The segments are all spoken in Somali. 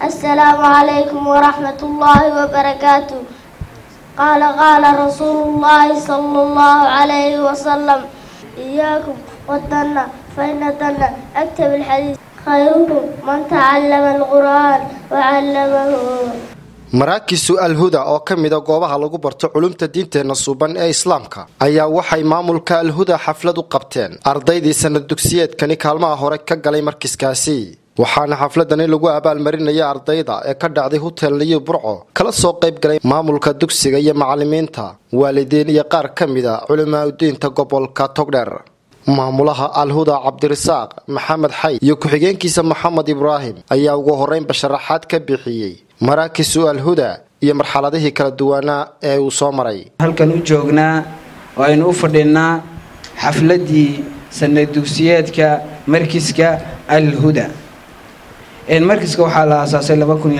السلام عليكم ورحمة الله وبركاته قال قال رسول الله صلى الله عليه وسلم إياكم والدنة فإن الدنة أكتب الحديث خيركم من تعلم القرآن وعلمه maraakisu alhuda oo ka mida goobaha lagu barto culumta diinteenna suuban ee islaamka ayaa waxay maamulka alhuda xaflad u qabteen ardaydii sanad dugsiyeedkani kaalmaha hore ka galay markiskaasi waxaana xafladani lagu abaalmarinaya ardayda ee ka dhacday hutel niyu burco kala soo qayb galay maamulka dugsiga iyo macalimiinta waalidiin iyo qaar ka mida culimaadudiinta gobolka togdheer maamulaha alhuda cabdirasaaq maxamed xay iyo ku-xigeenkiisa maxamed ibraahim ayaa ugu horeynba sharaxaad ka bixiyey maraakisu alhuda iyo marxaladihii kala duwanaa ee uu soo maray halkan u joognaa oo aynu u fadhinaa xafladdii sanad dugsiyeedka markiska alhuda markiska waxaa la aasaasay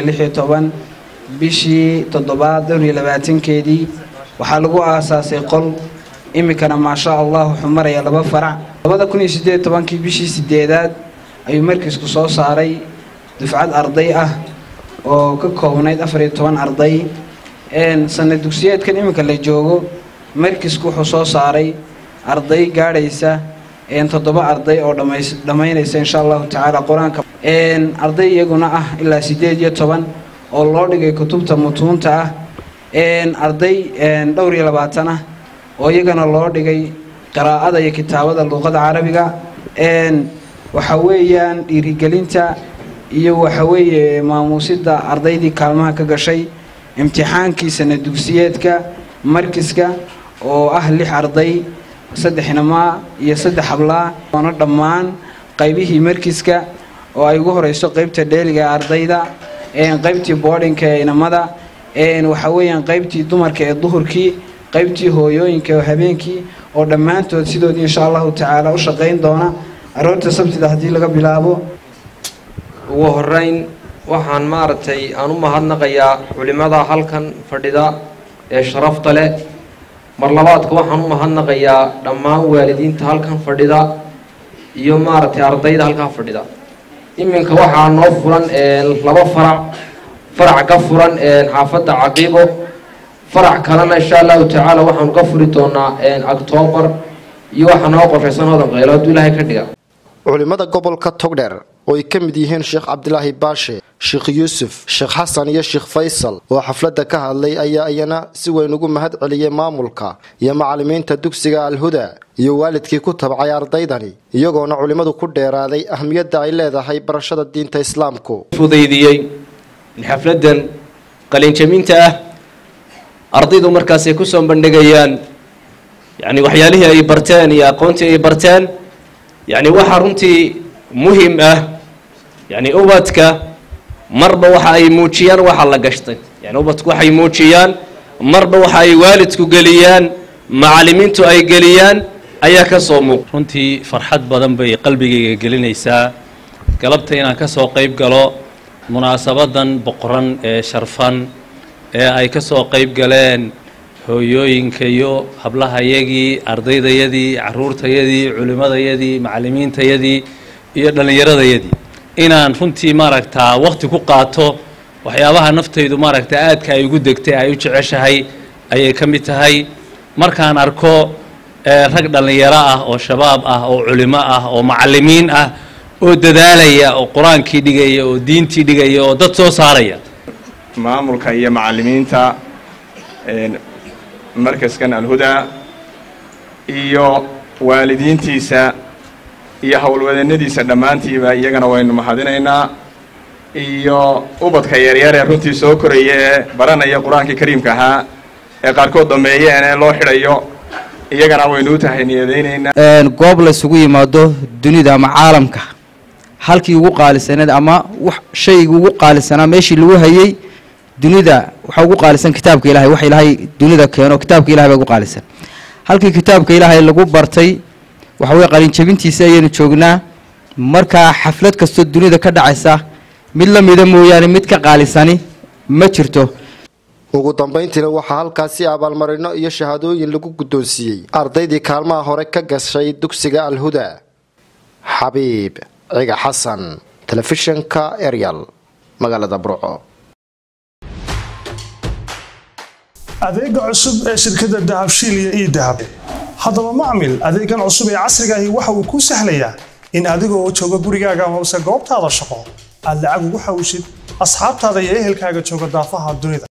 bishii toddobaad dhowr iyo labaatankeedii waxaa lagu aasaasay qol iminkana maasha allah wuxuu maraya laba farac labada kun iyo sideed tobankii bishii sideedaad ayuu markisku soo saaray dufcad arday ah oo ka koobnayd afar iyo toban arday sanad dugsiyeedkan iminka la joogo markisku wuxuu soo saaray arday gaadhaysa toddoba arday oo dhammaynaysa insha allahu tacaala qur-aanka arday iyaguna ah ilaa sideed iyo toban oo loo dhigay kutubta mutuunta ah arday dhowr iyo labaatan ah oo iyagana loo dhigay qiraa'ada iyo kitaabada luuqada carabiga waxa weeyaan dhiirigelinta iyo waxa weeye maamuusida ardaydii kaalmaha ka gashay imtixaankii sanad dugsiyeedka markiska oo ah lix arday saddex inamaa iyo saddex hablaa oona dhammaan qaybihii markiska oo ay ugu horeyso qeybta dheeliga ee ardayda qaybtii boodhinka ee inamada waxa weeyaan qaybtii dumarka ee duhurkii qaybtii hooyooyinka oo habeenkii oo dhammaantood sidoodii insha allahu tacaala u shaqayn doona aroorta sabtida haddii laga bilaabo ugu horeyn waxaan maaragtay aan u mahadnaqayaa culimmada halkan fadhida ee sharafta leh mar labaadka waxaan u mahadnaqayaa dhammaan waalidiinta halkan fadhida iyo maaragtay ardayda halkaa fadhida iminka waxaa noo furan laba farac farac ka furan xaafadda caqiibo farac kalena insha allahu tacaala waxaanu ka furi doonaa octoobar iyo waxaa noo qorshaysan hodan qaylo hadduu ilaahay ka dhiga culimmada gobolka togdheer oo ay ka mid yihiin sheekh cabdilaahi baashe sheekh yuusuf sheekh xasan iyo sheekh faysal oo xafladda ka hadlay ayaa iyana si weyn ugu mahad celiyey maamulka iyo macalimiinta dugsiga alhuda iyo waalidkii ku tabcay ardaydani iyagoona culimmadu ku dheeraaday ahmiyadda ay leedahay barashada diinta islaamku fudaydiyey in xafladdan qalinjaminta ah ardaydu markaasay ku soo bandhigayaan yacni waxyaalihii ay barteen iyo aqoontii ay barteen yacni waxaa runtii muhim ah yacni ubadka marba waxa ay muujiyaan waxa la gashtay yani ubadku waxay muujiyaan marba waxa ay waalidku geliyaan macallimiintu ay geliyaan ayaa ka soo muuq runtii farxad badan bay qalbigayga gelinaysaa galabta inaan ka soo qayb galo munaasabadan boqoran ee sharfan ee ay ka soo qayb galeen hooyooyinka iyo hablahayagii ardaydayadii caruurtayadii culimmadayadii macallimiintayadii iyo dhallinyaradayadii inaan runtii maaragtaa waqti ku qaato waxyaabaha naftaydu maaragta aadka ay ugu degtay ay u jeceshahay ayay ka mid tahay markaan arko rag dhallinyaro ah oo shabaab ah oo culimo ah oo macallimiin ah oo dadaalaya oo qur-aankii dhigaya oo diintii dhigaya oo dad soo saaraya maamulka iyo macallimiinta markaskan alhudaa iyo waalidiintiisa iyo howlwadeennadiisa dhammaantiiba iyagana waynu mahadinaynaa iyo ubadka yaryar ee runtii soo koraya ee baranaya qur-aankii kariimka ahaa ee qaarkood dhameeyeen ee loo xidhayo iyagana waynu u tahay niyadaynaynaa goob la isugu yimaado dunida ama caalamka halkii ugu qaalisaneed ama shaygii ugu qaalisanaa meeshii lagu hayay dunida waxaa ugu qaalisan kitaabka ilahay wax ilaahay dunida keeno kitaabka ilahay baa ugu qaalisan halkii kitaabka ilaahay lagu bartay waxa weye qalinjabintiisa ayaynu joognaa markaa xaflad kastoo dunida ka dhacaysa mid la mida mooyaane mid ka qaalisani ma jirto ugu dambayntiina waxaa halkaasi abaalmarino iyo shahaadooyin lagu guddoonsiiyey ardaydii kaalmaha hore ka gashay dugsiga alhuda xabiib ciga xasan telefishinka eryal magaalada burco adeega cusub ee shirkadda dahabshiil iyo ii dahab haddaba macmil adeegan cusub ee casrigaahi waxa uu kuu sahlayaa in adigoo jooga gurigaaga amase goobtaada shaqo aad lacag ugu xawshid asxaabtaada iyo ehelkaaga jooga daafaha dunida